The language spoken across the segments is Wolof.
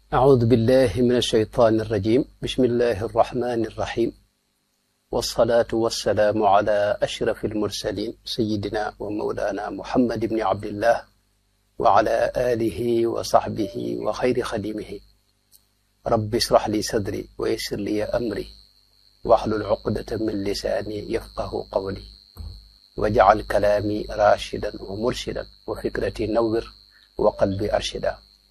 أعوذ بالله من الشيطان الرجيم بسم الله الرحمن الرحيم والصلاة والسلام على أشرف المرسلين سيدنا ومولانا محمد بن عبد الله وعلى آله وصحبه وخير خديمه رب اشرح لي صدري ويسر لي أمري واحلل عقدة من لساني يفقه قولي واجعل كلامي راشدا ومرشدا وفكرتي نور وقلبي أرشدا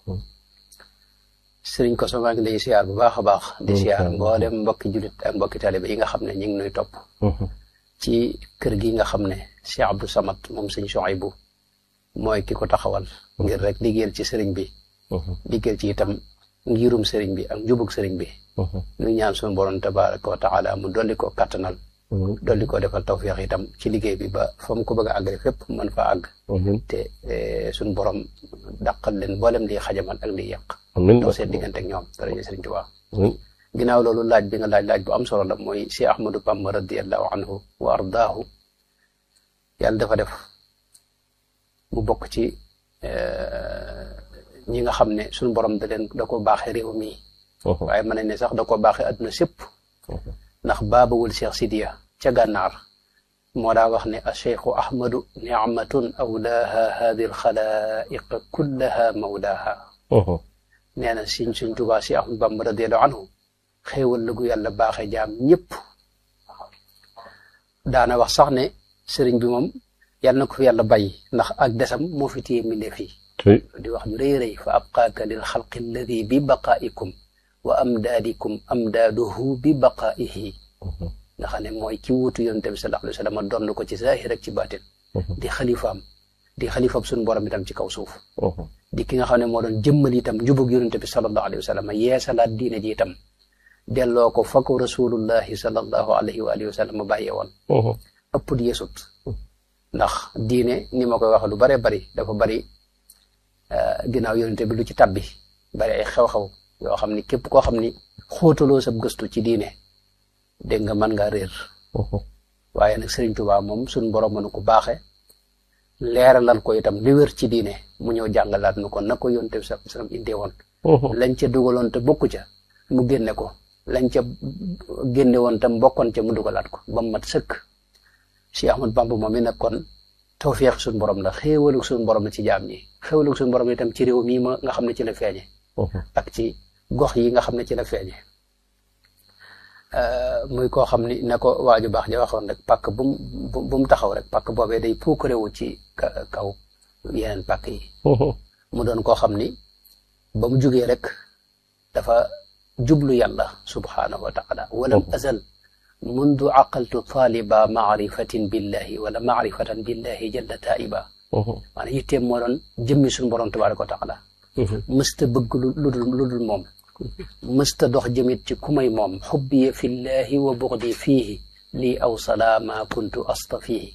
sëriñ Koso maa ngi lay siyaar bu baax a baax di siyaar mboolem mbokki jullit ak mbokki taaliba yi nga xam ne ñu ngi nuy topp ci kër gi nga xam ne Cheikh Abdou Samad moom sëñ Souhaïbou mooy ki ko taxawal ngir rek liggéeyal ci sëriñ bi liggéeyal ci itam ngirum sëriñ bi ak njubug sëriñ bi ñu ñaan suñu borom tabaraka wa taala mu dolli ko kattanal dolli ko defal tawféex itam ci liggéey bi ba fa mu ko bëgg a àggale fépp mën fa àgg te suñu borom dàqal leen mboolem di xajamal ak di yàq doo seen diggante ak ñoom daraja sëriñ Tuubaa ginnaaw loolu laaj bi nga laaj laaj bu am solo la mooy Cheikh Ahmadou Bamba radiallahu anhu wa ardaahu yàlla dafa def mu bokk ci ñi nga xam ne suñu borom da leen da ko baaxee réew mi waaye mën nañ ne sax da ko baaxee adduna sépp ndax baabawul Cheikh Sidiya ca gànnaar moo daa wax ne a cheikhu ahmadu nicmatun awlaaha hadi alxalaiq kullaha mawlaaha nee na siñ suñ tubaa si ahmadu bamba radiallahu anhu xéewal la gu yàlla baaxee jaam ñëpp daana wax sax ne sëriñ bi moom yàlla na ko fi yàlla bàyyi ndax ak desam moo fi téye mbindeef yi di wax ju rëy rëy fa abqaaka lil xalqi alladi bi baqaaikum wa amdaadikum amdaaduhu bi baqaaihi nga xam ne mooy ki wuutu yonent bi sallallahu alayhi wa sallam doon ko ci zaahir ak ci baatin di xalifaam di xalifaam suñu borom itam ci kaw suuf di ki nga xam ne moo doon jëmmal itam njubug yonent bi sallallahu alayhi wa sallam yeesalaat diine ji itam delloo ko fa ko rasulullahi sallallahu alayhi wa alihi wa sallam bàyyee woon ëpp di yeesut ndax diine ni ma koy wax lu bare bari dafa bari ginnaaw yonent bi lu ci tabbi bari ay xew-xew yoo xam ni képp koo xam ni xóotaloo sa gëstu ci diine dégg nga mën ngaa réer waaye nag Sëriñ Tuubaa moom suñ borom mënu ko baaxe leeralal ko itam li wér ci diine mu ñëw jàngalaat nu ko na ko yonte bi sallallahu alayhi wasallam indee woon lañ ca dugaloon te bokku ca mu génne ko lañ ca génne woon tam bokkoon ca mu dugalaat ko ba mu mat sëkk Cheikh Ahmad Bamba moom mi nag kon tawfeex suñ borom la xéewalu suñ borom la ci jaam ñi xéewalu suñ borom itam ci réew mii ma nga xam ne ci la feeñe ak ci gox yi nga xam ne ci la feeñe muy koo xam ni na ko waaju baax ja waxoon rek pàkk bu mu bu mu taxaw rek pàkk boobee day puukarewu ci kaw yeneen pàkk yi mu doon koo xam ni ba mu jugee rek dafa jublu yàlla subhaanahu wa taala walam azal mundu aqaltu taaliba maarifatin billahi wala maarifatan billahi jalla taiba maanaam yitteem moo doon jëmmi suñu borom tabaraka wa taala mësta bëgg lu dul lu dul moom mësta dox jëmit ci ku may moom xubbiya fillahi wa buxdi fiihi lii aw salaama kuntu astafihi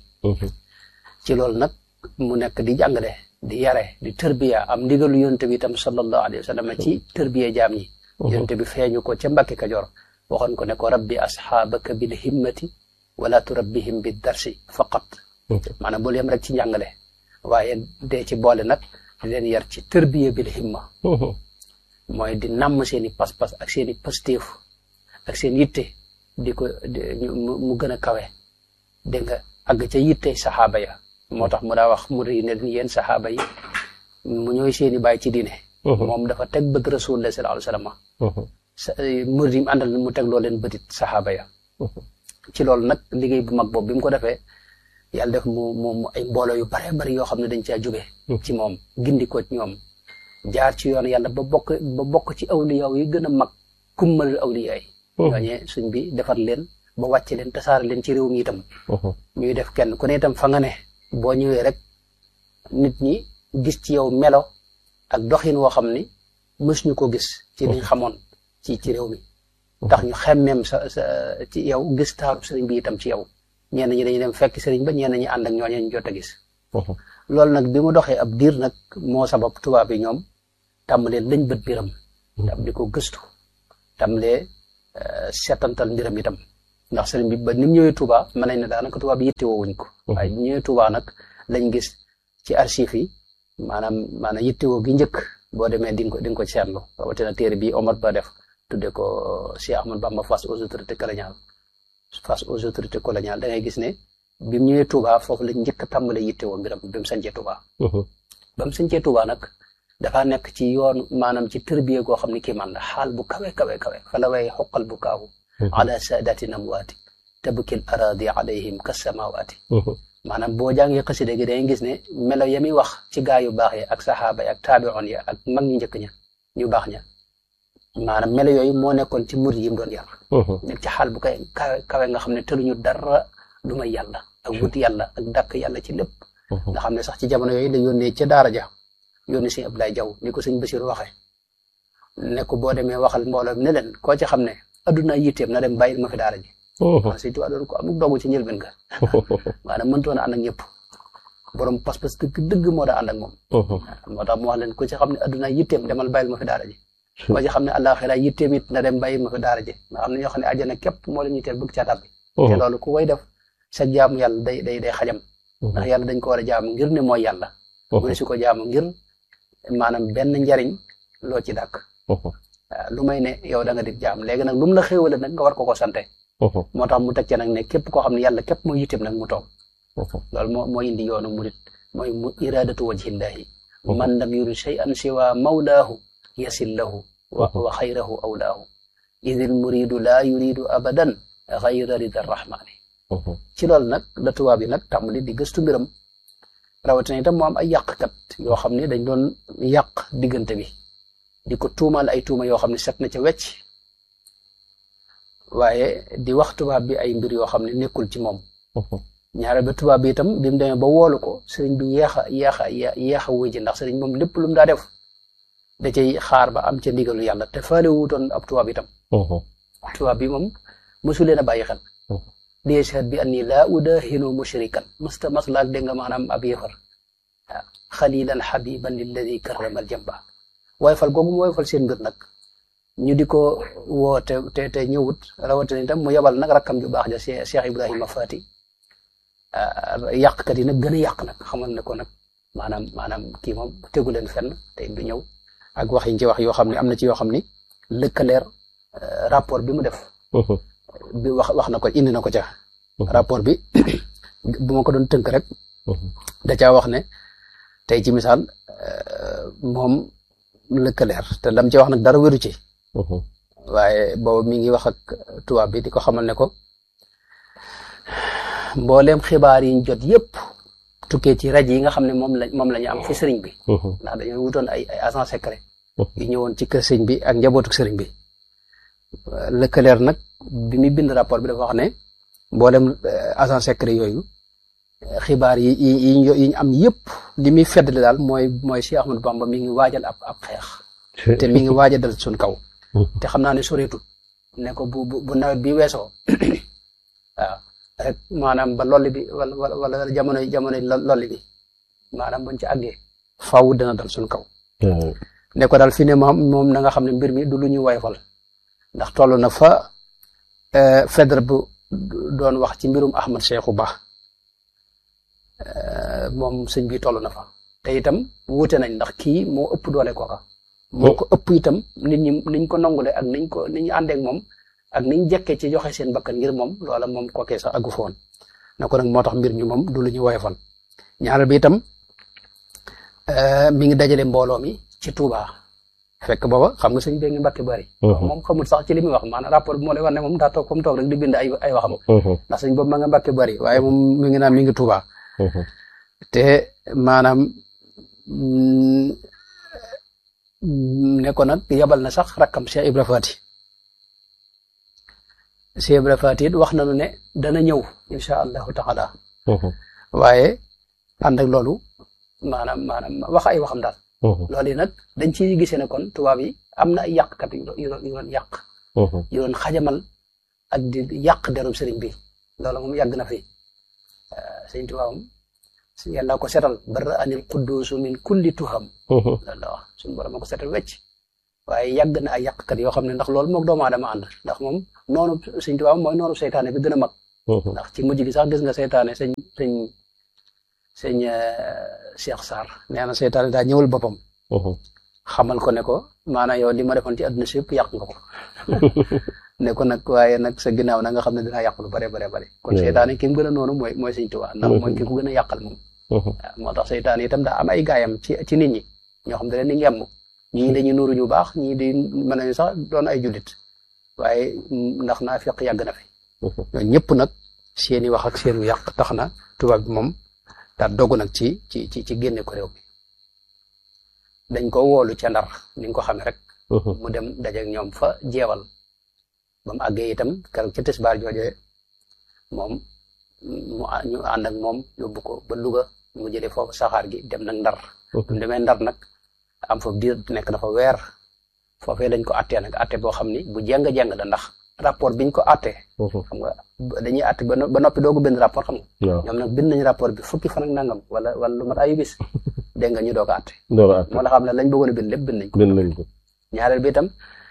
ci loolu nag mu nekk di jàngale di yare di tërbiya am ndigalu yonte bi itam sallallahu alayhi wa sallam ci tërbiya jaam ñi yonte bi feeñu ko ca Mbàkke Kajoor waxoon ko ne ko rabbi asxaabaka bil himmati wala turabbihim bi darsi faqat maanaam bul yem rek ci njàngale waaye dee ci boole nag di leen yar ci tërbiya bil himma mooy di namm seen i pas-pas ak seen i pastéef ak seen yitte di ko mu gën a kawe dégg nga àgg ca yitte saxaaba ya moo tax mu daa wax mu ri ne yéen saxaaba yi mu ñooy seen i bàyyi ci diine moom dafa teg bët rasulullah sallallahu alayhi wasallam murid yi àndal mu teg loo leen bëtit saxaaba ya ci loolu nag liggéey bu mag boobu bi mu ko defee yàlla def mu mu ay mbooloo yu bare bari yoo xam ne dañ caa jóge ci moom gindi ko ci ñoom jaar ci yoon yàlla ba bokk ba bokk ci awliyaaw yi gën a mag kummal awliyaa yi ñooñee suñ bi defar leen ba wàcce leen tasaare leen ci réew mi itam ñuy def kenn ku ne itam fa nga ne boo ñëwee rek nit ñi gis ci yow melo ak doxin woo xam ni mës ñu ko gis ci liñ xamoon ci ci réew mi tax ñu xemmeem sa sa ci yow gis taaru sëriñ bi itam ci yow ñenn ñi dañuy dem fekk sëriñ ba ñenn ñi ànd ak ñooñee ñu jot a gis loolu nag bi mu doxee ab diir nag moo sabab tubaab yi ñoom tàmbalee lañ bët biram tam di ko gëstu tàmbalee seetantal mbiram itam ndax sëriñ bi ba ni mu ñëwee Touba mën nañ ne daanaka tubaab yi yittewoo wuñ ko waaye bi ñëwee Touba nag lañ gis ci archive yi maanaam maanaam yittewoo gi njëkk boo demee di nga ko di nga ko seetlu rawatina téere bi Omar Ba def tudde ko Cheikh Ahmad Bamba face aux autorités coloniales face aux autorités coloniales da ngay gis ne bi mu ñëwee Touba foofu la njëkk a tàmbale yitte woo mbiram bi mu sancee Touba ba mu sancee Touba nag dafa nekk ci yoon maanaam ci tërbiye goo xam ne kii man la xaal bu kawe kawe kawe fa la way xoqal bu kaawu ala saadati namwaati tabkil aradi alayhim kasamawaati maanaam boo jàngee xasida gi dangay gis ne melo ya muy wax ci gaa yu baax yi ak saxaaba yi ak taabi'oon ya ak mag ñu njëkk ña ñu baax ña maanaam melo yooyu moo nekkoon ci murid yi mu doon yar nekk ci xaal bu kay kawe kawe nga xam ne tëluñu dara lu may yàlla ak wut yàlla ak dàkk yàlla ci lépp nga xam ne sax ci jamono yooyu la yónnee ca daara ja yónni sëñ Abdoulaye Jaw ni ko sëñ Basiru waxee ne ko boo demee waxal mbooloo ne leen koo ci xam ne adduna yitteem na dem bàyyil ma fi daara ji waaw sëñ Tuubaa doon ko amul dogu ci njëlbeen ga maanaam mëntoon a ànd ak ñëpp borom pas-pas dëgg dëgg moo daa ànd ak moom moo tax mu wax leen ku ci xam ne adduna yitteem demal bàyyil ma fi daara ji koo ci xam ne àllaaxira yitteem it na dem bàyyil ma fi daara ji nga xam ne ñoo xam ne àjjana képp moo leen yitteel bëgg ca tàbbi te loolu ku koy def sa jaamu yàlla day day day xajam ndax yàlla dañ ko war a jaamu ngir ne mooy yàlla mu ne su ko jaamu ngir maanaam benn njariñ loo ci dàkk lu may ne yow da nga di jaam léegi nag lu mu la xéewale nag nga war ko ko sante moo tax mu teg ci nag ne képp koo xam ne yàlla képp mooy yitteem nag mu toog loolu moo moo indi yoonu murit mooy mu iradatu wajhillahi man lam yurid shay'an siwa mawlaahu yasil lahu wa xayrahu awlaahu idil muridu laa yuridu abadan xayra rida rahmani ci loolu nag la tubaab yi nag tàmbali di gëstu mbiram rawatina itam moo am ay yàqkat yoo xam ne dañ doon yàq diggante bi di ko tuumaal ay tuuma yoo xam ne set na ca wecc waaye di wax tubaab bi ay mbir yoo xam ne nekkul ci moom ñaare ba tubaab bi itam bi mu demee ba woolu ko sëriñ bi yeex a yeex a yeex a wuy ji ndax sëriñ moom lépp lu mu daa def da cay xaar ba am ca ndigalu yàlla te faale wuutoon ab tubaab itam tubaab bi moom mosu leen a bàyyi xel di yashhad bi anni laa udahinu mushrikan masta maslaak dégg nga maanaam ab yëfar waaw xalilan xabiban lilladi karramal jamba waaye fal googu mu waaye fal seen mbir nag ñu di ko woo te te te ñëwut rawatina itam mu yebal nag rakkam ju baax ja Cheikh Ibrahima Fati yàqkat yi nag gën a yàq nag xamal ne ko nag maanaam maanaam kii moom tegu leen fenn te du ñëw ak wax yi ci wax yoo xam ne am na ci yoo xam ni lëkkaleer rapport bi mu def bi wax wax na ko indi na ko ca rapport bi bu ma ko doon tënk rek da caa wax ne tey ci misaal moom lëkkaleer te lam ci wax nag dara wéru ci waaye boobu mi ngi wax ak tubaab bi di ko xamal ne ko mbooleem xibaar yi ñu jot yépp tukkee ci rajo yi nga xam ne moom la moom la ñu am fi sëriñ bi ndax dañoo wutoon ay ay agent secret yu ñëwoon ci kër sëriñ bi ak njabootu sëriñ bi lëkkaleer nag bi muy bind rapport bi dafa wax ne mboolem agent secret yooyu xibaar yi yi yi ñu am yëpp li muy feddali daal mooy mooy Cheikh Ahmadou Bamba mi ngi waajal ab ab xeex te mi ngi waaj a dal suñ kaw te xam naa ne soreetul ne ko bu bu nawet bi weesoo waaw rek maanaam ba lolli bi wala wala jamono jamono lolli bi maanaam buñ ci àggee faaw dina dal suñ kaw ne ko daal fi ne moom moom na nga xam ne mbir mi du lu ñu wayfal ndax toll na fa fedre bu doon wax ci mbirum Ahmad Cheikhou Ba moom sëñ bi toll na fa te itam wuute nañ ndax kii moo ëpp doole kooka moo ko ëpp itam nit ñi niñ ko nangule ak niñ ko ni ñu àndeek moom ak niñ jekkee ci joxe seen bakkan ngir moom loola moom kookee sax aggu foon na ko nag moo tax mbir mi moom du lu ñu woyofal ñaareel bi itam mi ngi dajale mbooloo mi ci Touba fekk booba xam nga sëñ bee ngi mbàkke bari moom xamul sax ci li muy wax maanaam rapport bi moo lay wax ne moom daa toog comme toog rek di bind ay ay waxam ndax sëñ boobu ma nga mbàkke bari waaye moom mi ngi naan mi ngi Touba te maanaam ne ko nag yabal na sax rakkam Cheikh Ibra Fati Cheikh Ibra Fati it wax nañu ne dana ñëw incha allahu taala waaye ànd ak loolu maanaam maanaam wax ay waxam daal loolu yi nag dañ ciy gisee ne kon tubaab yi am na ay yàqkat yu doon yàq yu doon xajamal ak di yàq derum sëriñ bi loolu moom yàgg na fi sëriñ tubaab moom yàlla ko setal bara anil quddusu min kulli tuham loolu la wax suñu borom ko setal wecc waaye yàgg na ay yàqkat yoo xam ne ndax loolu moog doomu aadama ànd ndax moom noonu sëriñ tubaab mooy noonu seytaane bi gën a mag ndax ci mujj gi sax gis nga seytaane sëñ sëñ sëñ Cheikh Sarr nee na seytaane daa ñëwal boppam xamal ko ne ko maanaam yow li ma defoon ci àdduna si yëpp yàq nga ko ne ko nag waaye nag sa ginnaaw na nga xam ne dinaa yàq lu bare bare bare kon seytaane ki mu gën a noonu mooy mooy sëñ Tuubaa ndax mooy ki ko gën a yàqal moom waaw moo tax seytaane itam daa am ay gaayam ci ci nit ñi ñoo xam ne leen di ngemm ñii dañuy nuuru ñu baax ñii di mën nañu sax doon ay jullit waaye ndax naa fiq yàgg na fi ñoo ñëpp nag seeni wax ak seenu yàq tax na tubaab bi moom daa dogu nag ci ci ci ci génne ko réew mi dañ ko woolu ca ndar ni nga ko xamee rek mu dem dajeek ñoom fa jeewal ba mu àggee itam keroog ca tisbaar joojee moom mu ñu ànd ak moom yóbbu ko ba Louga mu jëlee foofu saxaar gi dem nag ndar bu demee ndar nag am fa diir nekk na fa weer foofee dañ ko attee nag atte boo xam ni bu jeng-jeng la ndax rapport biñ ko attee xam nga dañuy atte ba noppi doogu benn rapport xam nga ñoom nag bind nañ rapport bi fukki fan ak nangam wala wala lu mat ayu bis dégg nga ñu doog a atte moo la xam ne lañ bëggoon a bind lépp bind nañ ko ñaareel bi itam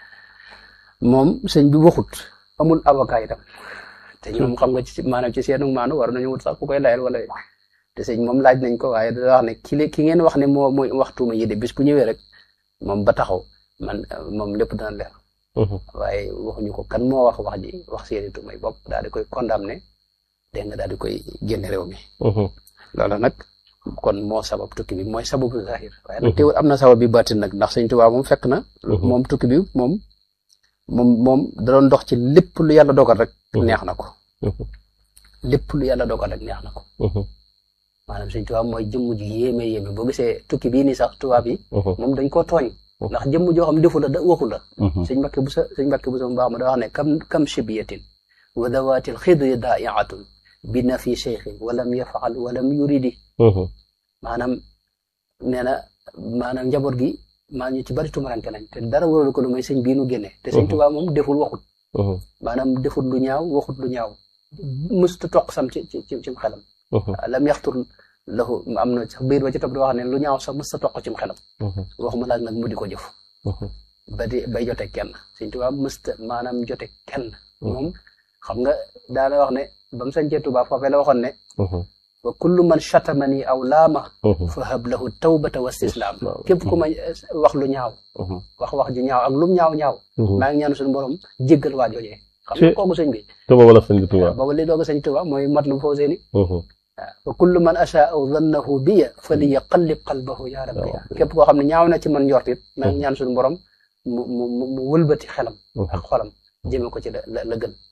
moom sëñ bi waxut amul avocat itam te ñoom xam nga ci maanaam ci seenu maanu war nañu wut sax ku koy layal wala te sëñ moom laaj nañ ko waaye da wax ne ki ki ngeen wax ne moo mooy waxtuuma yi de bis bu ñëwee rek moom ba taxaw man moom lépp dana leer waaye waxuñu ko kan moo wax wax ji wax seeni tuumay bopp daal di koy condamné dégg nga daal di koy génne réew mi loolu nag kon moo sabab tukki bi mooy sababu zahir waaye nag teewul am na sabab bi baatin nag ndax sëñ Tuubaa moom fekk na moom tukki bi moom moom moom da doon dox ci lépp lu yàlla dogal rek neex na ko lépp lu yàlla dogal rek neex na ko maanaam sëñ tubaab mooy jëmm ju yéeme yéeme boo gisee tukki bii nii sax tubaab yi moom dañ koo tooñ ndax jëmm joo xam defu la da waxu la sëñ Mbàkke bu sa sëñ Mbàkke bu sa mu baax ma da wax ne kam kam shibiyatin wa dawatil xidri daa'iatun bi na fi cheikhin walam yafaal walam yuridi maanaam nee na maanaam njaboot gi maa ñu ci bari tumaranke nañ te dara waralu ko lu may sëñ bii nu génne te sëñ tubaab moom deful waxut maanaam defut lu ñaaw waxut lu ñaaw mësuta toq sam ci ci ci xelam lam yaxtur lahu am na sax biir ba ci topp di wax ne lu ñaaw sax mësuta toq cim xelam waxuma laaj nag mu di ko jëf ba di bay jote kenn sëñ tubaab mësta maanaam jote kenn moom xam nga daana wax ne ba mu sañcee tubaab foofee la waxoon ne wa kullu man chatamani aw laama fa hab lahu tawbata wa istislaam képp ku ma wax lu ñaaw wax wax ju ñaaw ak lum ñaaw ñaaw maa ngi ñaan suñu borom jéggal waa joojee xam nga kooku sëñ bi te booba la sëñ Tuubaa booba li doog a sëñ Tuubaa mooy mat lu foo seeni waaw wa kullu man achaa aw dannahu biya fa li yaqallib qalbahu ya rabbi képp koo xam ne ñaaw na ci man njort it maa ngi ñaan suñu borom mu mu mu wëlbati xelam ak xolam jëme ko ci la la gën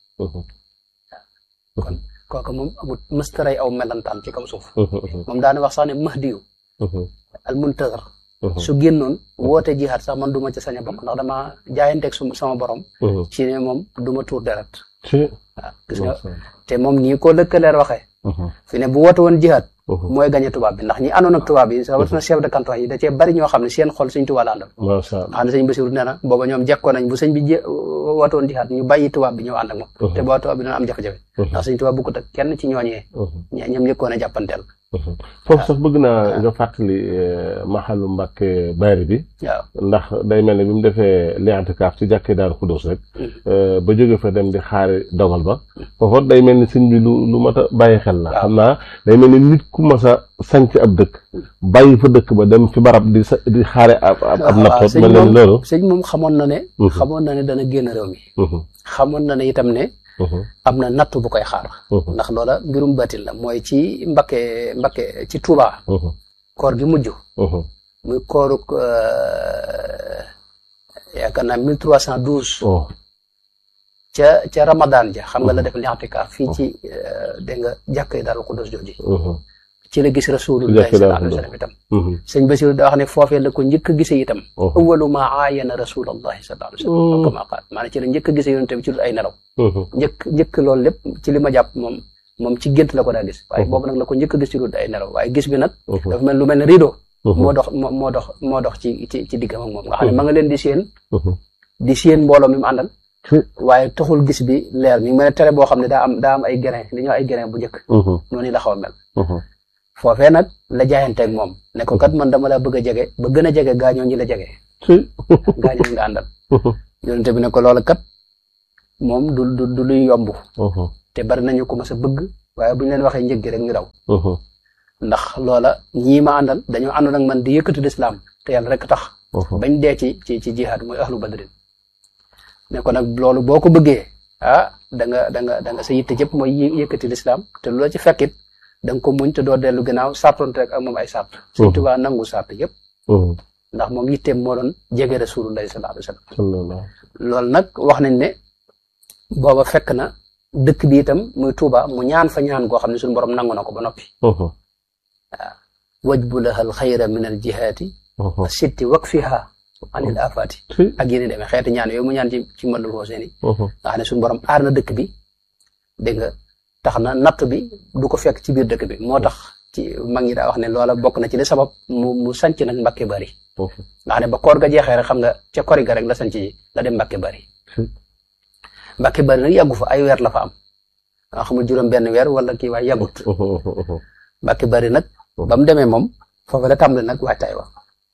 kon kooku moom amul mëstaray aw melantaan ci kaw suuf moom daana wax sax ne mahdiyu al muntazar su génnoon woote jihaat sax man du ma ci sañ a bokk ndax dama jaayanteeg su sama borom ci ne moom du ma tuur deret waaw gis nga te moom nii ko lëkkaleer waxee fi ne bu woote woon jihaat mooy gañe tubaab bi ndax ñi àndoon ak tubaab yi rawatina chef de canton yi da cee bari ñoo xam ne seen xol sëñ tubaab la àndal xam ne sëñ Basiru nee na booba ñoom jekkoo nañ bu sëñ bi woote woon jihaat ñu bàyyi tubaab bi ñëw ànd ak moom te booba tubaab bi dina am jafe-jafe ndax sëñ tubaab bukkut ak kenn ci ñooñee ñoom njëkkoon a jàppanteel foofu sax bëgg naa nga fàttali maxalu Mbàkke Bari bi waaw ndax day mel ne bi mu defee li'tikaaf ci jàkkee Daaru Xudoos rek ba jóge fa dem di xaari dogal ba foofu day mel ni sëñ bi lu lu mat a bàyyi xel la xam naa day mel ni nit ku mas a sanc ab dëkk bàyyi fa dëkk ba dem fi barab di di xaare ab ab nattoot mel na ni loolu sëñ moom xamoon na ne xamoon na ne dana génn réew mi xamoon na ne itam ne am na natt bu koy xaar ndax loola mbirum batin la mooy ci Mbakke Mbakke ci Touba koor gi mujj muy kooruk yaakaar naa mille trois cent douze ca ca Ramadan ja xam nga la def li'tikaaf fii ci dégg nga jàkkee Daaru Xudoos jooji ci la gis rasulullahi sallallahu alayhi wa sallam itam sëñ Basiru da wax ne foofee la ko njëkk a gisee itam awwalu ma aayana rasulullahi sallallahu alayhi wa sallam kama qaal maanaam ci la njëkk a gisee yonent bi ci dul ay nelaw njëkk njëkk loolu lépp ci li ma jàpp moom moom ci gént la ko daa gis waaye boobu nag la ko njëkk a gis ci dul ay nelaw waaye gis bi nag dafa mel lu mel ne rideau moo dox moo dox moo dox ci ci ci diggam ak moom nga xam ne ma nga leen di séen di séen mbooloo mi mu àndal waaye taxul gis bi leer mi ngi mel ne tere boo xam ne daa am daa am ay grain li ñoo ay grain bu njëkk noonu la xaw a mel foofee nag la jaayanteeg moom ne ko kat man dama la bëgg a jege ba gën a jege gaañoo ñi la jege gaañoo nga àndal yonente bi ne ko loola kat moom du du du luy yomb te bari nañu ko mas a bëgg waaye bu ñu leen waxee njëg gi rek ñu daw ndax loola ñii ma àndal dañoo àndoon ak man di yëkkati lislaam te yàlla rek tax bañ dee ci ci ci jihaad mooy ahlu badrin ne ko nag loolu boo ko bëggee ah da nga da nga da nga sa yitte jëpp mooy yëkkati lislaam te lu la ci fekkit da nga ko muñ te doo dellu gannaaw sartonte rek ak moom ay sart Sëñ Tuubaa nangu sart yëpp ndax moom yitteem moo doon jege rasulullahi sallallahu alayhi wa sallam loolu nag wax nañ ne booba fekk na dëkk bi itam muy Tuuba mu ñaan fa ñaan goo xam ne suñu borom nangu na ko ba noppi waaw wajbu laha al xayra min al jihaati sitti wakfiha anil afaati ak yéen demee xeeti ñaan yooyu mu ñaan ci ci madul Huseyni nga xam ne suñu borom aar na dëkk bi dégg nga tax na natt bi du ko fekk ci biir dëkk bi moo tax ci mag ñi daa wax ne loola bokk na ci li sabab mu mu sanc nag Mbàkke Bari nga xam ne ba koor ga jeexee rek xam nga ca kori ga rek la sanc ji la dem Mbàkke Bari Mbàkke Bari nag yàggu fa ay weer la fa am nga xamul juróom benn weer wala kii waaye yàggut Mbàkke Bari nag ba mu demee moom foofu la tàmbali nag waajtaay wa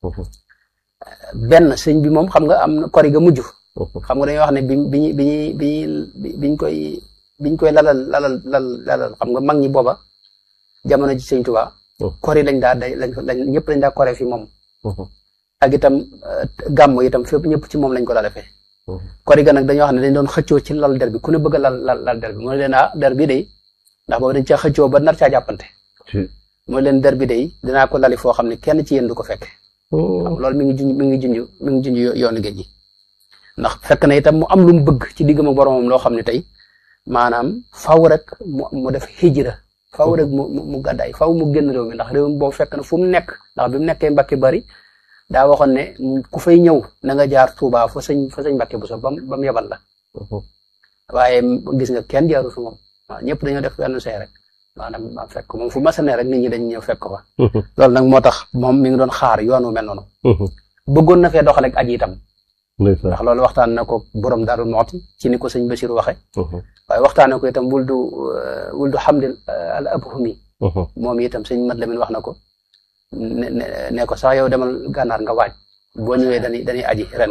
benn sëñ bi moom xam nga am na kori ga mujj xam nga dañuy wax ne bi bi bi bi biñ koy biñ koy lalal lalal lal lalal xam nga mag ñi booba jamono ji sëñ Tuubaa kori lañ daa day lañ lañ ñëpp lañ daa kore fi moom ak itam gàmm itam fépp ñëpp ci moom lañ ko daa defee kori ga nag dañoo xam ne dañ doon xëccoo ci lal der bi ku ne bëgg a lal lal lal der bi mu ne leen ah der bi day ndax boobu dañ caa xëccoo ba nar caa jàppante mu ne leen der bi day dinaa ko lali foo xam ne kenn ci yéen du ko fekk loolu mi ngi junj mi ngi junj mi ngi junj yoonu géej gi ndax fekk na itam mu am lu mu bëgg ci diggam ak boromam loo xam ne tey maanaam faw rek mu mu def hijra faw rek mu mu gàddaay faw mu génn réew mi ndax réew mi boobu fekk na fu mu nekk ndax bi mu nekkee Mbàkke Bari daa waxoon ne ku fay ñëw na nga jaar Touba fa sëñ fa sëñ Mbàkke bu so bam ba mu yebal la waaye gis nga kenn jaaru fi moom waaw ñëpp dañoo def benn see rek maanaam fekk moom fu mas a ne rek nit ñi dañ ñëw fekk ko fa loolu nag moo tax moom mi ngi doon xaar yoonu mel noonu bëggoon na fee doxale ak aji itam ndax loolu waxtaan na ko borom Daaru Muxti ci ni ko sëñ Bachir waxe waaye waxtaan na ko itam wul du wul du xamdil al abhumi moom itam sëñ Mat Lamin wax na ko ne ne ko sax yow demal gànnaar nga waaj boo ñëwee dañuy dañuy aji ren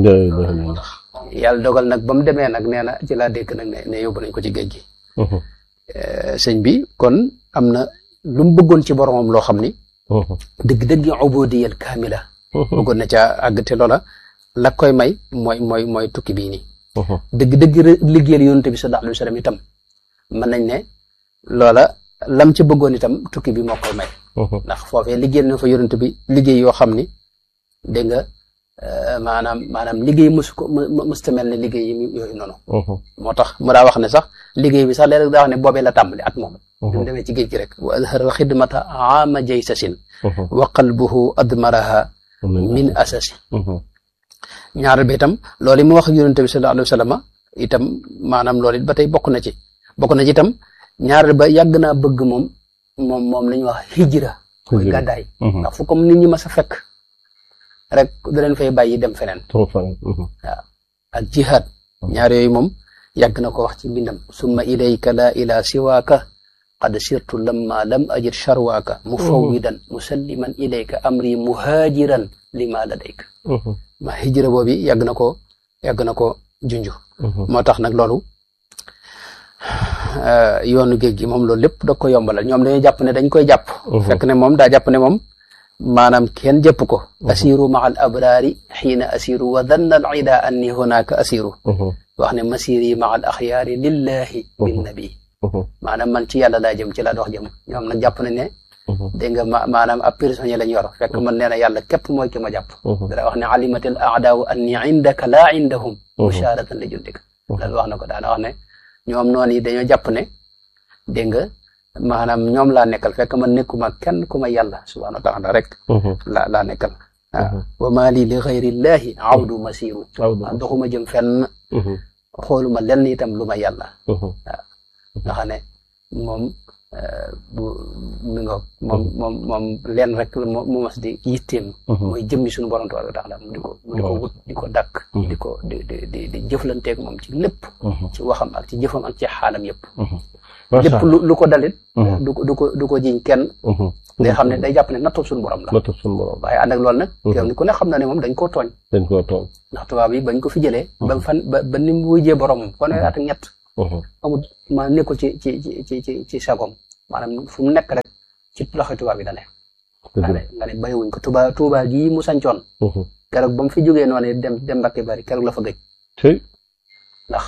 yàlla dogal nag ba mu demee nag nee na ci laa dégg nag ne ne yóbbu nañ ko ci géej gi sëñ bi kon am na lu mu bëggoon ci boromam loo xam ni dëgg-dëgg ubudiyal kaamila bëggoon na ca àgg te loola la koy may mooy mooy mooy tukki bii nii dëgg-dëgg liggéeyal yonent bi sallallahu alayhi wa sallam itam mën nañ ne loola lam ci bëggoon itam tukki bi moo koy may ndax foofee liggéeyal na fa yonent bi liggéey yoo xam ni dégg nga maanaam maanaam liggéey mësu ko mësta mel ne liggéey yi yooyu noonu moo tax mu daa wax ne sax liggéey bi sax léeg-léeg daa wax ne boobee la tàmbali at moom bi mu demee ci géej gi rek wa azharal xidmata aama jaysasin wa qalbuhu admaraha min asasi ñaareel ba itam loolu mu wax ak yonente bi sallallahu alayhi wa sallam itam maanaam loolu it ba tey bokk na ci bokk na ci itam ñaareel ba yàgg naa bëgg moom moom moom la ñuy wax hijra mooy gàddaay ndax fu comme nit ñi ma sa fekk rek da leen fay bàyyi dem feneen waaw ak jihaad ñaar yooyu moom yàgg na ko wax ci mbindam summa ilayka la ila siwaaka qad sirtu lamma lam ajid charwaaka mufawwidan musalliman ilayka amri muhaajiran lima ladayka ma hijra boobi yàgg na ko yàgg na ko junju moo tax nag loolu yoonu géej gi moom loolu lépp da ko yombalal ñoom dañuy jàpp ne dañ koy jàpp fekk ne moom daa jàpp ne moom maanaam kenn jëpp ko asiru maa al abraari xiina asiru wa danna al ida anni hunaka asiru wax ne masiri maa al axyaari lillahi bin nabi maanaam man ci yàlla laa jëm ci laa dox jëm ñoom nag jàpp nañ ne dégg nga ma maanaam ab prisonnier lañ yor fekk man nee na yàlla képp mooy ki ma jàpp dara wax ne alimatil aadaawu anni indaka laa indahum musharatan li jundika loolu wax na ko daana wax ne ñoom noonu yi dañoo jàpp ne dégg nga maanaam ñoom laa nekkal fekk man nekkuma kenn ku ma yàlla subhanahu wa taala rek la laa nekkal waaw wa maa lii li xayrillahi awdu masiru waaw doxuma jëm fenn xooluma lenn itam lu ma yàlla waaw nga xam ne moom bu mi nga moom moom moom leen rek mu mas di yitteem mooy jëmmi suñu borom tabaraka taala mu di ko mu di ko wut di ko dàkk di ko di di di di jëflanteeg moom ci lépp ci waxam ak ci jëfam ak ci xaalam yëpp lépp lu lu ko dalit du ko du ko du ko jiñ kenn day xam ne day jàpp ne nattoo suñu borom la nattoo suñu borom waaye ànd ak loolu nag yow ni ku ne xam na ne moom dañ koo tooñ dañ koo tooñ ndax tubaab yi bañ ko fi jëlee ba fan ba ba ni mu wujjee boromam fanweeri at ak ñett amul maanaam nekkul ci ci ci ci ci sagom maanaam fu mu nekk rek ci loxo tubaab yi da ne nga ne nga ne bàyyiwuñ ko tuba tuba gii mu sancoon keroog ba mu fi jógee noonu dem dem Mbàkke Bari keroog la fa gëj tey ndax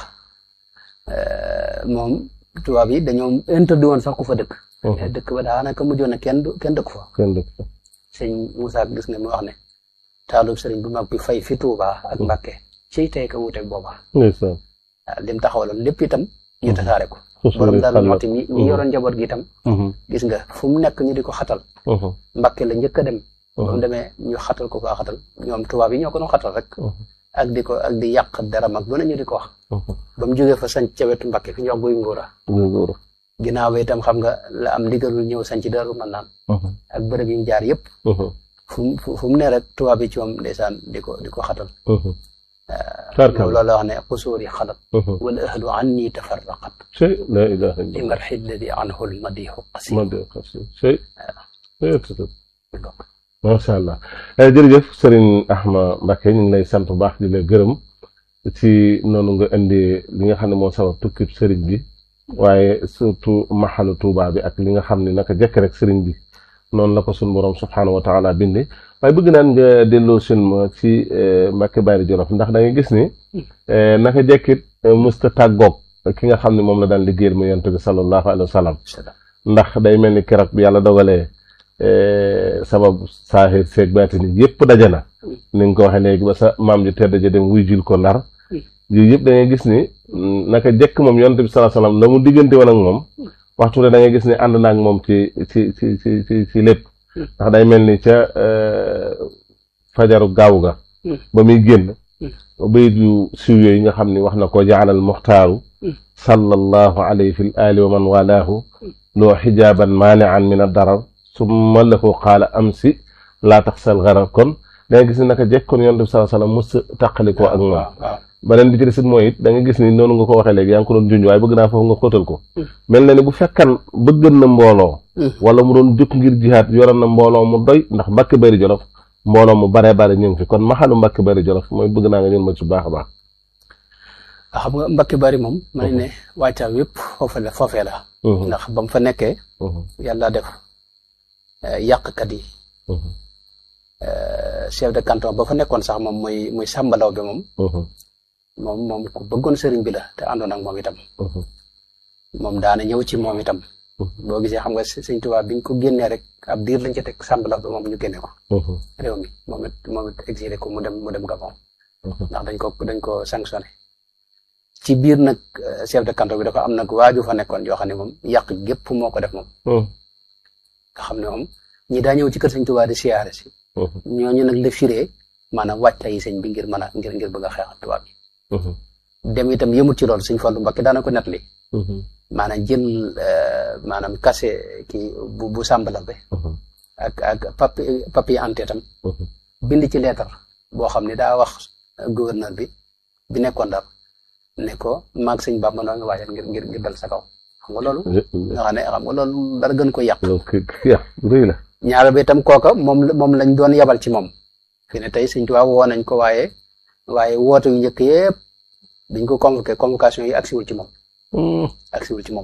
moom tubaab yi dañoo interdit woon sax ku fa dëkk dëkk ba daanaka mujjoon na kenn du kenn dëkk fa kenn dëkk sëñ Moussa gis nga mu wax ne taalub sëriñ bu mag bi fay fi Tuuba ak Mbàkke ciy tey ka wuuteeg booba ndeysaan waaw lim taxawaloon lépp itam ñu tasaare ko borom daal mooti mi mi yoroon njaboot gi itam gis nga fu mu nekk ñu di ko xatal Mbàkke la njëkk a dem ba mu demee ñu xatal ko faa xatal ñoom tubaab yi ñoo ko doon xatal rek ak di ko ak di yàq deram ak lu ne ñu di ko wax ba mu jógee fa sanc ca wetu Mbàkke fi ñu wax guy ngóora ginnaaw ba itam xam nga la am ndigalul ñëw sanc Daaru Manaan ak bërëb yi mu jaar yëpp fu mu fu mu ne rek tubaab yi ci moom ndeysaan di ko di ko xatal loolu la wax ne xusuuri xalat wala ahlu anni tafarraqat sey la ilaha illa li marxi alladi anhu lmadihu qasi sey macha allah jërëjëf Serigne Ahma Mbacké ñu ngi lay sant bu baax di la gërëm ci noonu nga indi li nga xam ne moo sabab tukkib Serigne bi waaye surtout maxalu Tuuba bi ak li nga xam ne naka jekk rek Serigne bi noonu la ko suñu borom subxanahu wa taala bindee waaye bëgg naan nga delloo seen ma ci Mbàkke Bari Jolof ndax da ngay gis ni naka jekkit mësta tàggoog ki nga xam ne moom la daan liggéeyal mu yonent bi sallallahu alayhi wa sallam ndax day mel ni keroog bi yàlla dogalee sabab saaxir seeg baati ni yëpp daje na ni nga ko waxee léegi ba sa maam ju tedd ja dem wuy jul ko ndar yooyu yëpp da ngay gis ni naka jekk moom yonent bi sallallahu alayhi wa sallam la mu diggante woon ak moom waxtu da ngay gis ni ànd naag moom ci ci ci ci ci ci lépp ndax day mel ni ca fajaru gaaw ga ba muy génn bayit yu siiw yooyu nga xam ni wax na ko jaalal muxtaaru sallallahu alayhi fi l ali wa man walaahu loo xijaaban maanian min addarar summa lahu qaala amsi laa taxsal garar kon da nga gis ni naka jekk kon yonent bi sallallahu alayhi wa sallam mos tàqalikoo ak moom beneen bi ci des it mooy it da nga gis ni noonu nga ko waxee léegi yaa ngi ko doon junj waaye bëgg naa foofu nga xóotal ko mel na ni bu fekkan bëggan na mbooloo wala mu doon jóg ngir jihaat yoroon na mbooloo mu doy ndax Mbàkke Bari Jolof mbooloo mu baree bare ñu ngi fi kon maxalu Mbàkke Bari Jolof mooy bëgg naa nga ñun ma ci baax a baax xam nga Mbàkke Bari moom ma ne ne wàccaam yëpp foofe la foofee la ndax ba mu fa nekkee yàlla def yàqkat yi chef de canton ba fa nekkoon sax moom muy muy sàmbalaw bi moom moom moom ku bëggoon sëriñ bi la te àndoon ak moom itam moom daana ñëw ci moom itam boo gisee xam nga sëñ Tuubaa biñ ko génnee rek ab diir lañ ca teg sàmbalaw bi moom ñu génne ko réew mi moom it moom it exilé ko mu dem mu dem Gabon ndax dañ ko dañ ko sanctionné ci biir nag chef de canton bi dafa am nag waaju fa nekkoon yoo xam ne moom yàq gépp moo ko def moom nga xam ne moom ñi daa ñëw ci kër sëñ Tuubaa di siyaare si ñooñu nag la firee maanaam wàccaay yi sëñ bi ngir mën a ngir ngir bëgg a xeexal tubaab yi dem itam yëmut ci loolu sëñ Fallu Mbakke daana ko nettali maanaam jël maanaam kase kii bu bu sàmbala bi ak ak papi papier ante tam bind ci leetar boo xam ne daa wax gouverneur bi bi nekkoon Ndar ne ko maag sëñ Bàmba noo ngi waajal ngir ngir ngir dal sa kaw xam nga loolu nga xam ne xam nga loolu dara gën ko yàq rëy la ñaar bi itam kooka moom moom lañ doon yabal ci moom fi ne tey sëñ Tuubaa woo nañ ko waaye waaye woote yu njëkk yëpp dañ ko convoqué convocation yi agsiwul ci moom agsiwul ci moom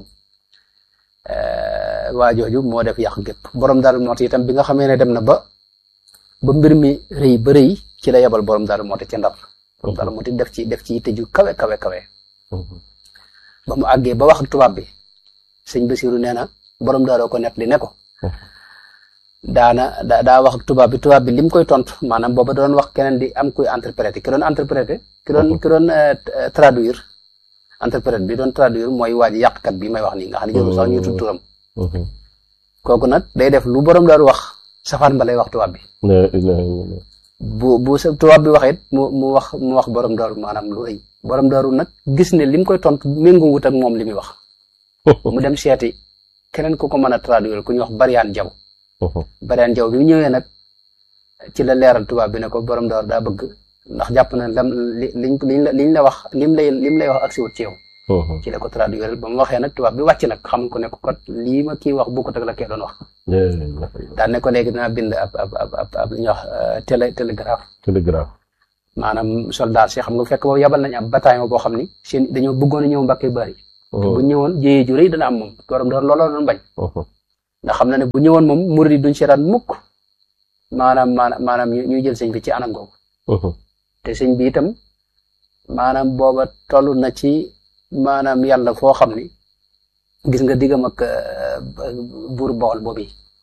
waa jooju moo def yàq gépp borom daal mooti itam bi nga xamee ne dem na ba ba mbir mi rëy ba rëy ci la yabal borom daal mooti ci ndar borom daal mooti def ci def ci yitte ju kawe kawe kawe ba mu àggee ba wax ak tubaab bi sëñ Basiru nee na borom daaroo ko net li ne ko daana da daa wax ak tubaab bi tubaab bi lim koy tontu maanaam booba doon wax keneen di am kuy interpréter ki doon interpréter ki doon ki doon traduire interprète bi doon traduire mooy waa ji yàqkat bi may wax nii nga xam ne jëru sax ñu tudd turam kooku nag day def lu borom daaru wax safaan ba lay wax tubaab bi bu bu sa tubaab bi wax it mu mu wax mu wax borom daaru maanaam lu rëy borom daaru nag gis ne lim koy tontu méngoo wut ak moom li muy wax mu dem seeti keneen ku ko mën a traduire ku ñuy wax Bariyaan Jaw Bariyaan Jaw bi mu ñëwee nag ci la leeral tubaab bi ne ko borom daaru daa bëgg ndax jàpp na lam li liñ liñ la liñ la wax lim lay lim lay wax ak si wut ci yow. ci la ko traduire ba mu waxee nag tubaab bi wàcc nag xam ko ne ko kat lii ma kii wax bokkut ak la kee doon wax. daan ne ko léegi dinaa bind ab ab ab ab li ñuy wax télé télégraphe. télégraphe. maanaam soldat si xam nga fekk boobu yabal nañ ab bataillon boo xam ni seen dañoo bëggoon a ñëw Mbàkke Bari. bu ñëwoon jéyee ju rëy dana am moom borom door looloo doon bañ. ndax xam na ne bu ñëwoon moom murid yi duñ seetaan mukk maanaam maanaam maanaam ñuy jël sëñ bi ci anam googu te sëñ bi itam maanaam booba toll na ci maanaam yàlla foo xam ni gis nga diggam ak buur bool boobu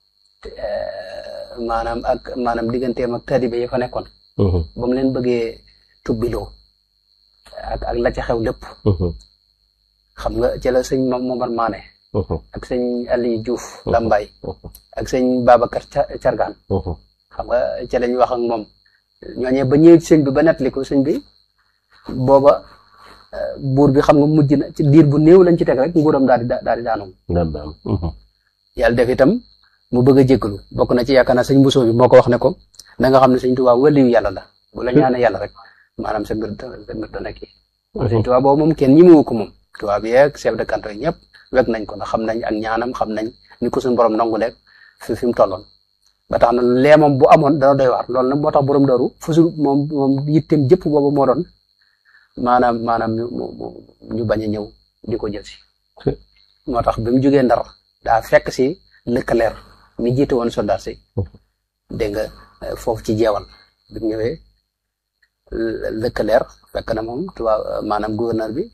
maanaam ak maanaam digganteem ak taalibe yi fa nekkoon. ba mu leen bëggee tubbiloo ak ak la ca xew lépp. xam nga ci la sëñ Momar Maane. ak sëñ Aliou Diouf Lambaye. ak sëñ Babacar Cargaan. xam nga ci lañ wax ak moom. ñooñee ba ñëwee sëñ bi ba nettali ko sëñ bi booba buur bi xam nga mujj na ci diir bu néew lañ ci teg rek nguuram daal di daal di daanu. yàlla def itam mu bëgg a jéggalu bokk na ci yaakaar naa sëñ Bousso bi moo ko wax ne ko na nga xam ne sëñ Tuubaa waliyu yàlla la bu la ñaanee yàlla rek maanaam sa mbir sa mbir dana kii. sëñ Tuubaa boobu moom kenn ñimewu ko moom. Tuubaa bi yeeg chef de canton yi ñëpp wekk nañ ko ndax xam nañ ak ñaanam xam nañ ni ko suñu borom nangu leeg fi fi mu tolloon. ba tax na lee moom bu amoon dana doy waar loolu nag moo tax borom daru fusul moom moom yitteem jëpp boobu moo doon maanaam maanaam ñu ñu bañ a ñëw di ko jël si. moo tax bi mu jógee ndar daa fekk si lëkkaleer mi jiite woon soldat si. dégg nga foofu ci jeewal bi mu ñëwee lëkkaleer fekk na moom tubaab maanaam gouverneur bi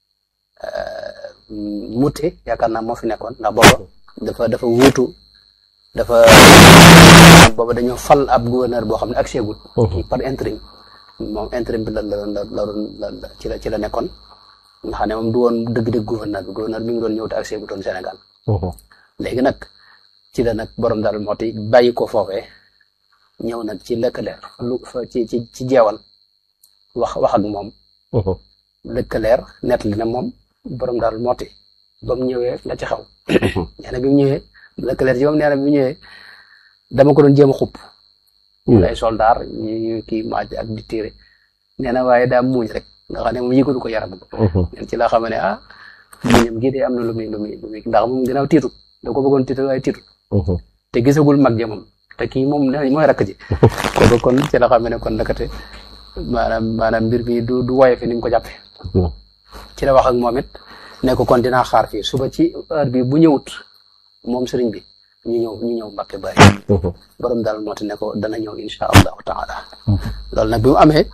Mouté yaakaar naa moo fi nekkoon ndax booba dafa dafa wuutu dafa booba dañoo fal ab gouverneur boo xam ne ak seegul par intérim moom intérim bi la la la la la ci la ci la nekkoon nga xam ne moom du woon dëgg-dëgg gouverneur bi gouverneur bi ngi doon ñëw te ak seegutoon Sénégal léegi nag ci la nag borom daal moo ti bàyyi ko foofee ñëw nag ci lëkkaleer lu ci ci ci jeewal wax wax ak moom lëkkaleer nettali na moom borom daal mooti ba mu ñëwee la ci xaw nee na bi mu ñëwee lëkkaleer ci moom nee na bi mu ñëwee dama ko doon jéem a xupp ay soldaar ñu kii maaj ak di tiire nee na waaye daa muuñ rek nga xam ne moom yëgul ko yaram neen ci la xam ne ah muñam gii de am na lu muy lu muy lu muy ndax moom ginnaaw tiitut da ko bëggoon tiital waaye tiitut te gisagul mag ja moom te kii moom nee mooy rakk ji kooku kon ci la xam ne kon nakate maanaam maanaam mbir mi du du woye fi ni mu ko jàppe ci la wax ak moom it ne ko kon dinaa xaar fii suba ci heure bi bu ñëwut moom sëriñ bi ñu ñëw ñu ñëw Mbàkke bari borom daal moo te ne ko dana ñëw insha allahu taala loolu nag bi mu amee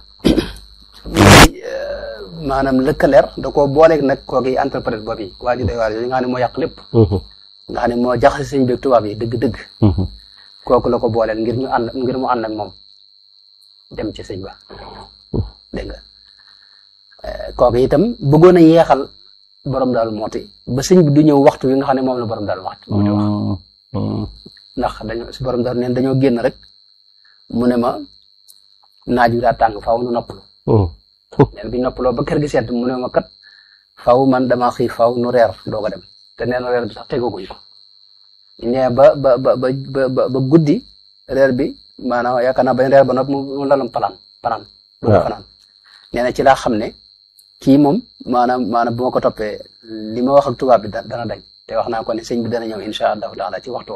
maanaam lëkkaleer da koo booleeg nag kooki interprète boobu yi waa ji day waar yooyu nga xam ne moo yàq lépp nga xam ne moo jaxase sëñ bi tubaab yi dëgg-dëgg kooku la ko booleel ngir ñu ànd ngir mu ànd ak moom dem ci sëñ ba dégg nga kooku itam bëggoon a yeexal borom daal mooti ba sëñ bi du ñëw waxtu wi nga xam ne moom la borom daal waxtu moom di wax ndax dañoo si borom daal neen dañoo génn rek mu ne ma naaj wi daa tàng faaw nu noppalu neen bi noppaloo ba kër gi sedd mu ne ma kat faaw man dama xiif faaw nu reer doog a dem te neen reer bi sax tegaguñ ko ñee ba ba ba ba ba guddi reer bi maanaam yaakaar naa bañ reer ba noppi mu lalum palaan palaan bëgg a fanaan nee na ci laa xam ne kii moom maanaam maanaam bu ma ko toppee li ma wax ak tubaab bi dana dañ te wax naa ko ne sëñ bi dana ñëw insha allahu taala ci waxtu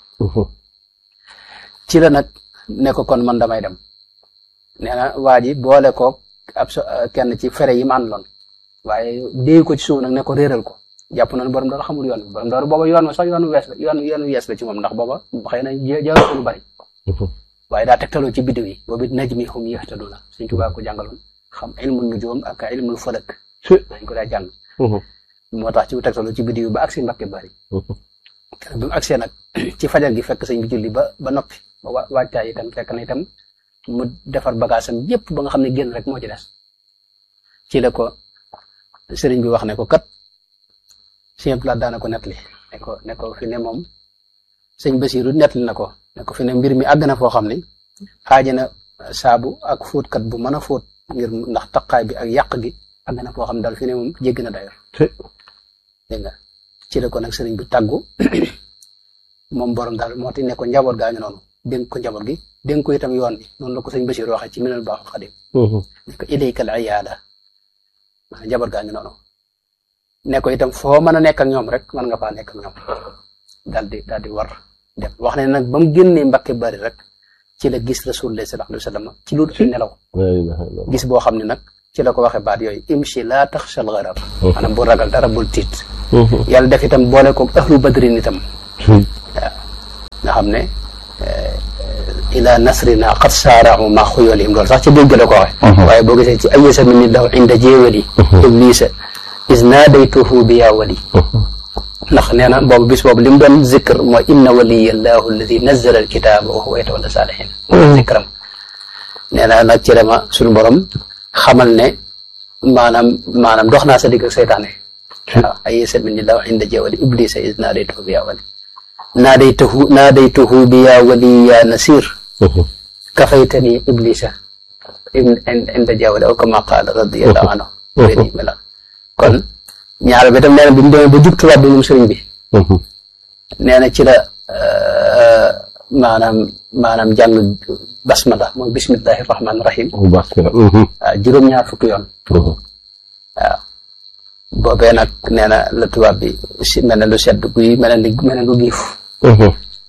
ci la nag ne ko kon man damay dem nee na waa ji boole ko ab kenn ci fere yi ma àndaloon waaye déy ko ci suuf nag ne ko réeral ko jàpp na ne borom daal xamul yoon bi borom daal booba yoon sax yoonu wees la yoon yoonu wees la ci moom ndax booba xëy na jaaru ko lu bari waaye daa tegtaloo ci biddiw yi boobu najmi hum yahtaduna Sëñ Tuubaa ko jàngaloon xam ilmul nujum ak ilmul falak dañ ko daa jàng moo tax ci tegtaloo ci biddiw yi ba agsi Mbàkke bari bi mu agsee nag ci fajar gi fekk sëñ bi julli ba ba noppi ba waajtaay itam fekk na itam mu defar bagaasam yépp ba nga xam ne génn rek moo ci des ci la ko sëriñ bi wax ne ko kat sëñ Plat daana ko nettali ne ko ne ko fi ne moom sëñ Basiru nettali na ko ne ko fi ne mbir mi àgg na foo xam ne xaaja na saabu ak fóotkat bu mën a fóot ngir ndax taqaay bi ak yàq gi àgg na foo xam ne daal fi ne moom jégg na dayor dégg nga ci la ko nag sëriñ bi tàggu moom borom daal moo ti ne ko njaboot gaa ngi noonu dénk ko njaboot gi dénk ko itam yoon bi noonu la ko sëñ Basiru waxee ci minal baaxul xadim ne ko ilayka al iyaada maanaam njaboot gaa ngi noonu ne ko itam foo mën a nekk ak ñoom rek mën nga faa nekk ak ñoom daal di daal di war dem wax ne nag ba mu génnee Mbàkke bari rek ci la gis rasulullah sallallahu alayhi wa sallam ci lu ay nelaw gis boo xam ne nag ci la ko waxee baat yooyu imshi laa taxshal gharar maanaam bu ragal dara bul tiit yàlla def itam boole ko ahlu badrin itam waaw nga xam ne ila nasrina qad saarau ma xuyolihim loolu sax ci dégg la ko waxe waaye boo gisee ci ayesa min ni daw inda jéewali iblisa is naadaytuhu bi yaa wali ndax nee na boobu bis boobu li mu doon zikr mooy inna waliya allahu alladi nazala alkitaaba wa huwa yatawalla saalihin zikram nee na nag ci dama suñu borom xamal ne maanaam maanaam dox naa sa digg ak seytaane waaw ayesa min ni daw inda jéewali iblisa is naadaytuhu bi yaa wali naadaytuhu naadaytuhu bi yaa wali yaa nasir kafaytani iblisa inda jawale aw kama qaala radiyallahu anhu beni mela kon ñaar bi tam nee na bi mu demee ba jug tubaab bi moom sëriñ bi nee na ci la maanaam maanaam jàng basmala mooy bismillahi rahmaani rahim waaw juróom-ñaar fukki yoon waaw boobee nag nee na la tubaab bi si mel ne lu sedd guy mel ne mel ne lu giif waaw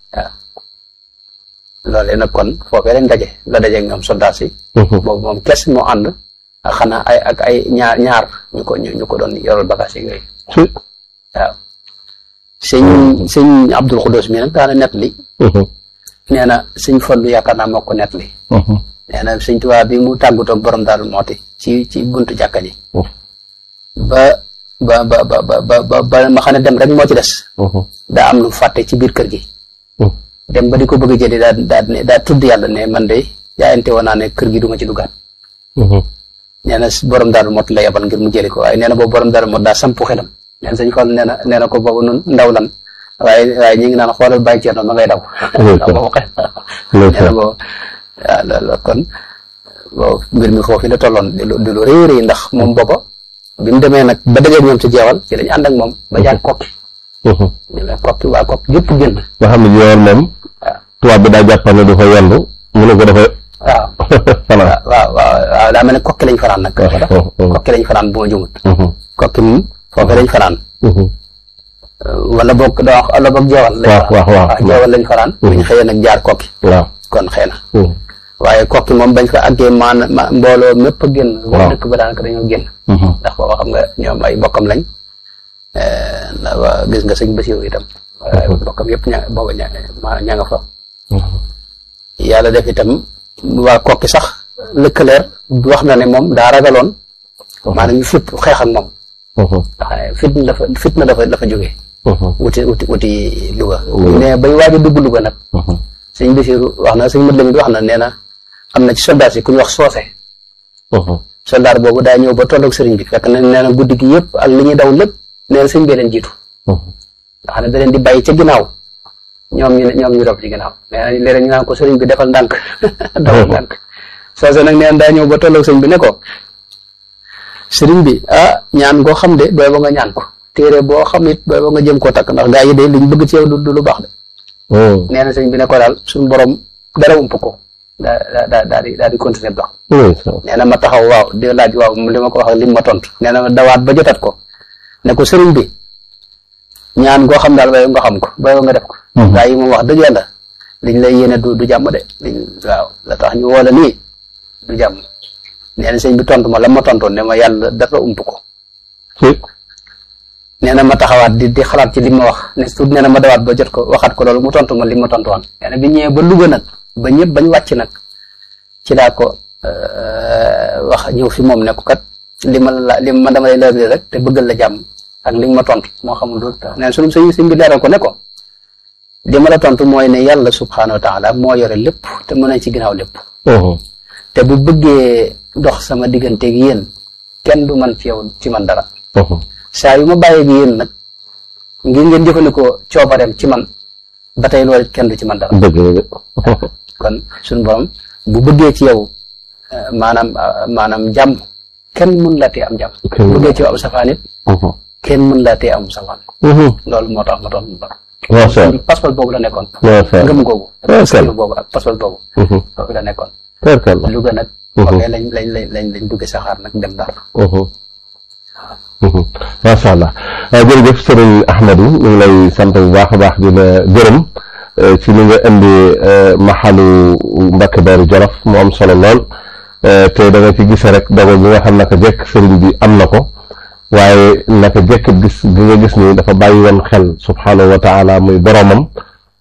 loolee nag kon foofee lañ daje la daje ñoom soldat si boobu moom kes moo ànd ak xanaa ay ak ay ñaar ñaar ñu ko ñu ko doon yoral bagage yi yooyu waaw sëñ sëñ Abdul Xudoos mi nag daana nett li nee na sëñ Fallu yaakaar naa moo ko nett li nee na sëñ Tuubaa bi mu tàggutoog borom daal mooti ci ci buntu jàkka ji ba ba ba ba ba ba ba ma xam ne dem rek moo ci des daa am lu fàtte ci biir kër gi dem ba di ko bëgg a jëli daa daa ne daa tudd yàlla ne man de jaayante woon naa ne kër gi du ma ci duggaat nee na borom daal mot la yabal ngir mu jëli ko waaye nee na boobu borom daal mot daa sampu xelam nee na sëñ Fall nee na nee na ko boobu nun ndaw lan waaye waaye ñu ngi naan xoolal bàyyi ceerno ma ngay daw ndax boobu xe nee na boobu waaw loolu kon boobu mbir mi foofu la tolloon di lu di lu rëy rëy ndax moom booba bi mu demee nag ba dajeeg ñoom ci jeewal ci lañu ànd ak moom ba jaar kokki demee kokki waa kokki yëpp génn nga xam ne jeewal moom tubaab bi daa jàppal ne dafa yendu mu ne ko dafa waaw fanaan waaw waaw waaw daa mel ne kokki lañ fanaan nag kokki lañ fanaan bu ma jumut kokki moom foofu lañ fanaan wala boog da wax wala boog jeewal lañ waaw waaw waaw jeewal lañ fanaan buñ xëyee nag jaar kokki waaw kon xëy na waaye kokki moom bañ fa àggee maan ma mbooloo mépp a génn waa dëkk ba daanaka dañoo génn ndax booba xam nga ñoom ay bokkam lañ ndax gis nga sëñ Basiru itam waaye bokkam yëpp ña booba ña ña nga fa yàlla def itam waa kokki sax lëkkaleer wax na ne moom daa ragaloon maanaam ñu fipp xeex ak moom ndax fitna dafa fitna dafa dafa jógee wuti wuti wuti Louga mais bañ waaj a dugg Louga nag sëñ Basiru wax na sëñ Mat Lamin wax na nee na am na ci soldat si ku ñu wax soose soldat boobu daa ñëw ba tolloog sëriñ bi fekk na nee na guddi gi yëpp ak li ñuy daw lépp nee na sëñ bee leen jiitu nga xam ne da leen di bàyyi ca ginnaaw ñoom ñu ñoom ñu rob ci ginnaaw nee na léeg-léeg ñu naan ko sëriñ bi defal ndànk defal ndànk soose nag nee na daa ñëw ba tolloog sëñ bi ne ko sëriñ bi ah ñaan koo xam de booy ba nga ñaan ko téere boo xam it booy ba nga jëm koo takk ndax gaa yi de liñ bëgg ci yow du lu baax de nee na sëñ bi ne ko daal suñu borom dara ump ko daa daa daa di daa di continuer dox nee na ma taxaw waaw di laaj waaw li ma ko wax li ma tontu nee na ma dawaat ba jotat ko ne ko sëriñ bi ñaan goo xam daal bay nga xam ko bay nga def ko gaa yi moom wax dëgg yàlla liñ lay yéene du du jàmm de liñ waaw la tax ñu woola nii du jàmm nee na sëñ bi tontu ma la ma tontoon ne ma yàlla dara ump ko nee na ma taxawaat di di xalaat ci li ma wax ne tuut nee na ma dawaat ba jot ko waxaat ko loolu mu tontu ma li ma tontu woon nee na bi ñëwee ba Louga nag ba ñëpp bañ wàcc nag ci daa ko wax ñëw fi moom ne ko kat li ma la li ma dama lay leeral rek te bëggal la jàmm ak li ma tontu moo xamul lu tax nee na sunu sëñ sëñ bi leeral ko ne ko li ma la tontu mooy ne yàlla subhaanahu wa taala moo yore lépp te mën nañ ci ginnaaw lépp te bu bëggee dox sama digganteeg yéen kenn du man ci yow ci man dara saa yu ma bàyyeeg yéen nag ngir ngeen jëfandikoo coobareem ci man ba tey loolu kenn du ci man dara kon suñu borom bu bëggee ci yow maanaam maanaam jàmm kenn mën laa tee am jàmm bu bëggee ci yow am safaan it kenn mën laa tee am safaan loolu moo tax ma toon mu bar passeport boobu la nekkoon ngëm googu boobu ak passeport boobu foofu la nekkoon Louga nag foofee lañ lañ lañ lañ lañ dugge saxaar nag dem Ndar macha allah jërëjëf sëriñ Ahmadou ñu ngi lay sant bu baax a baax di la gërëm ci li nga indi maxalu Mbacke Bari Jolof mu am solo lool te da nga ci gise rek dogal bi nga xam naka jekk sëriñ bi am na ko waaye naka jekk gis gi nga gis ni dafa bàyyi woon xel subhaanahu wa taala muy boromam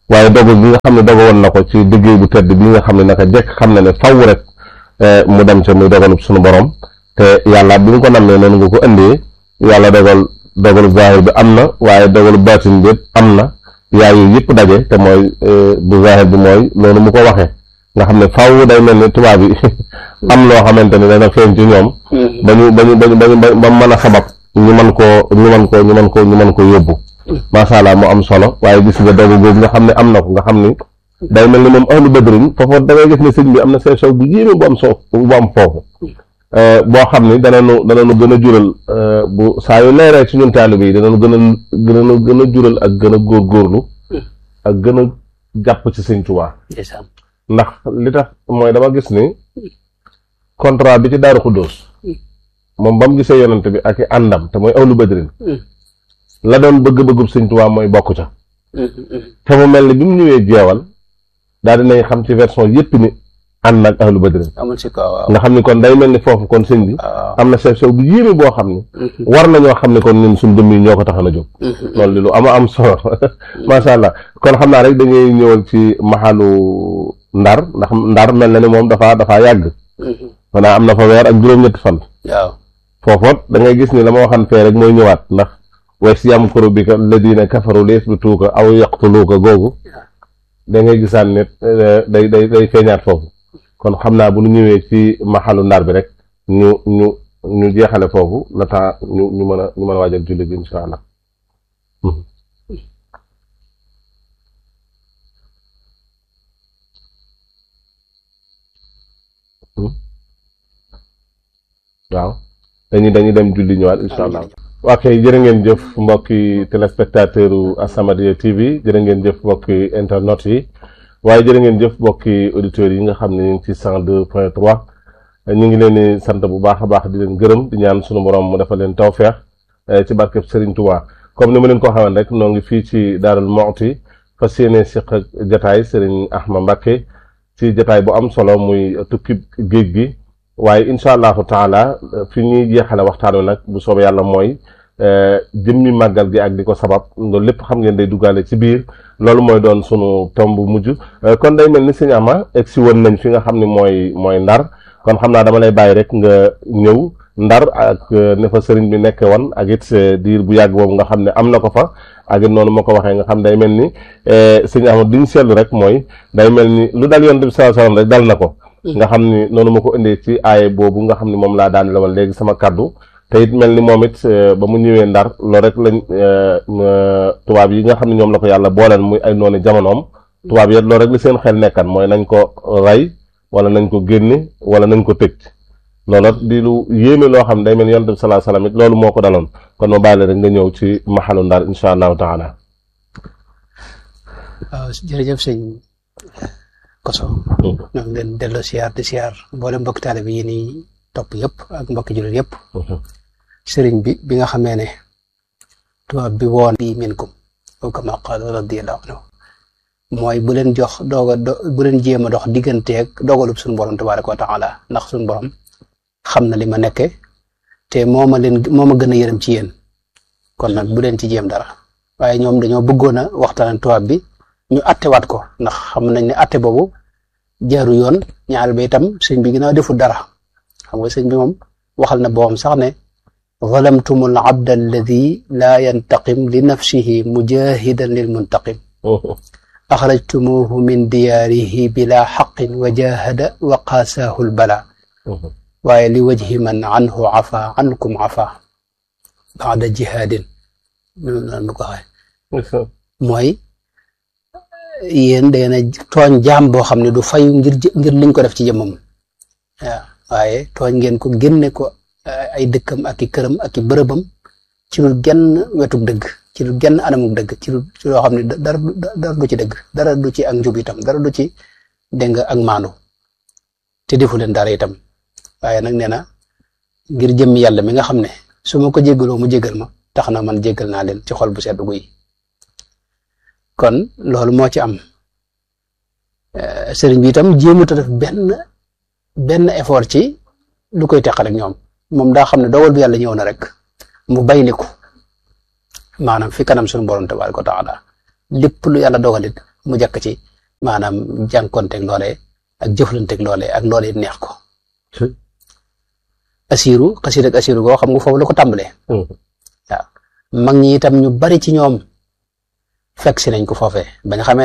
waaye dogu gi nga xam ne dogu woon na ko ci liggéey bu tedd bi nga xam ne naka jekk xam na ne faw rek mu dem ca muy dogalub suñu borom te yàlla bi mu ko nammee noonu nga ko indee yàlla dogal dogalub zahir bi am na waaye dogalub baatin bi am na yaay yu yëpp daje te mooy bu zahir bi mooy loolu mu ko waxee nga xam ne faw day mel ni tubaab yi am loo xamante ne dana feeñ ci ñoom ba ñu ba ñu ba ñu ba mën a sabab ñu mën koo ñu mën koo ñu mën ko ñu mën ko yóbbu macha allah mu am solo waaye gis nga dogu googu nga xam ne am na ko nga xam ni day mel ni moom ahlu badrin foofu da ngay gis ne sëñ bi am na sew sew bu yéeme bu am so bu am foofu boo xam ni danañu danañu gën a jural bu saa yu leeree ci ñun taalibe yi danañu gën a gën a gën a jural ak gën a góorgóorlu ak gën a jàpp ci sëñ Tuubaa ndax li tax mooy dama gis ni contrat bi ci Daaru Xuddoos moom ba mu gisee yonante bi ak i àndam te mooy ahlu badrin la doon bëgg-bëggub sëñ Tuubaa mooy bokk ca te mu mel ni bi mu ñëwee jeewal daal dinañ xam ci version yépp ni ànd nag ahlu badrin nga xam ni kon day mel ni foofu kon sëñ bi am na sew sew bu yéeme boo xam ni war nañoo xam ne kon ñun suñ dëmm yi ñoo ko taxan a jóg loolu li lu ama am solo macha allah kon xam naa rek dañuy ñëwal ci maxalu ndar ndax ndar mel na ni moom dafa dafa yàgg xanaa am na fa weer ak juróom-ñetti fan waaw foofoot da ngay gis ni la ma waxan fee rek mooy ñëwaat ndax way si yamkuru bika alladina kafaru li yasbituuka aw yaqtuluuka googu da ngay gisaan ne day day day feeñaat foofu kon xam naa bu ñu ñëwee ci maxalu ndar bi rek ñu ñu ñu jeexale foofu la temps ñu ñu mën a ñu mën a waajal julli bi insha allah waaw dañuy dañuy dem julli ñëwaat insha allah waa kay jërë ngeen jëf mbokki téléspectateur u As-Samadiyya TV jërë ngeen jëf mbokki internet yi waaye jërë ngeen jëf mbokki auditeurs yi nga xam ne ñu ngi ci cent deux point trois ñu ngi leen di sant bu baax a baax di leen gërëm di ñaan sunu borom mu defal leen tawfeex ci barkeb Serigne Touba comme ni ma leen ko xaman rek noo ngi fii ci Daarul Muxti fas yéene siq ak jataay Serigne Ahma Mbacké ci jataay bu am solo muy tukki géej gi waaye incha allahu taala fi ñuy jeexale waxtaan wi nag bu soobee yàlla mooy jëmmi màggal gi ak di ko sabab loolu lépp xam ngeen day duggaale ci biir loolu mooy doon sunu tomb mujj kon day mel ni sëñ Ama egg si woon nañ fi nga xam ne mooy mooy ndar kon xam naa dama lay bàyyi rek nga ñëw ndar ak ne fa sëriñ bi nekk woon ak it diir bu yàgg boobu nga xam ne am na ko fa ak it noonu ma ko waxee nga xam day mel ni sëñ Ama li ñu seetlu rek mooy day mel ni lu dal yoon bi sallallahu alayhi wasallam rek dal na ko nga xam ni noonu ma ko indee ci aaye boobu nga xam ni moom laa daan lewal léegi sama kaddu te it mel ni moom it ba mu ñëwee ndar loolu rek lañ tubaab yi nga xam ne ñoom la ko yàlla booleen muy ay noonu jamonoom tubaab yi loolu rek li seen xel nekkan mooy nañ ko rey wala nañ ko génne wala nañ ko tëj loolu di lu yéeme loo xam ne day mel ni yonent bi salaa salaam it loolu moo ko daloon kon ma bàyyi la rek nga ñëw ci maxalu ndar insha allahu taala waaw jërëjëf sëñ koso ñoo ngi leen delloo siyaar di siyaar mboolem mbokki taalibe yi nii topp yëpp ak mbokki jullit yëpp sëriñ bi bi nga xamee ne tubaab bi woon bi minkum aw kama qaala radiyallahu anhu mooy bu leen jox doog a bu leen jéem a dox digganteeg dogalub suñu borom tabaraka wa taala ndax suñu borom xam na li ma nekke te moo ma leen moo ma gën a yërëm ci yéen kon nag bu leen ci jéem dara waaye ñoom dañoo bëggoon a waxtaan tubaab bi ñu attewaat ko ndax xam nañ ne atte boobu jaaru yoon ñaar ba itam sëñ bi ginnaaw deful dara xam nga sëñ bi moom waxal na boobam sax ne zalamtum al abda alladi laa yantaqim li nafsihi mujahidan lil muntaqim axrajtumuhu min diyaarihi bila xaqin wa jahada wa qaasaahu l bala waaye li wajhi man anhu afa ankum afa baada jihaadin noonu ko waxee mooy yéen da ngeen a tooñ jaam boo xam ne du fayu ngir ngir liñ ko def ci jëmmam waaw waaye tooñ ngeen ko génne ko ay dëkkam ak i këram ak i bërëbam ci lu genn wetug dëgg ci lu genn anamuk dëgg ci lu ci loo xam ne dara dara du ci dëgg dara du ci ak njub itam dara du ci dégg nga ak maandu te defu leen dara itam waaye nag nee na ngir jëmmi yàlla mi nga xam ne su ma ko jéggaloo mu jéggal ma tax na man jéggal naa leen ci xol bu sedd guy kon loolu moo ci am sëriñ bi itam jéemut a def benn benn effort ci lu koy teqal ak ñoom moom daa xam ne dogal bi yàlla ñëw na rek mu bayliku maanaam fi kanam suñu borom tabaaraka wa taala lépp lu yàlla dogalit mu jàkk ci maanaam jànkonteeg loolee ak jëflanteeg loolee ak loolee neex ko asiru xasiid ak asiru goo xam nga foofu la ko tàmbalee waaw mag ñi itam ñu bari ci ñoom fekk si nañ ko foofee ba nga xamee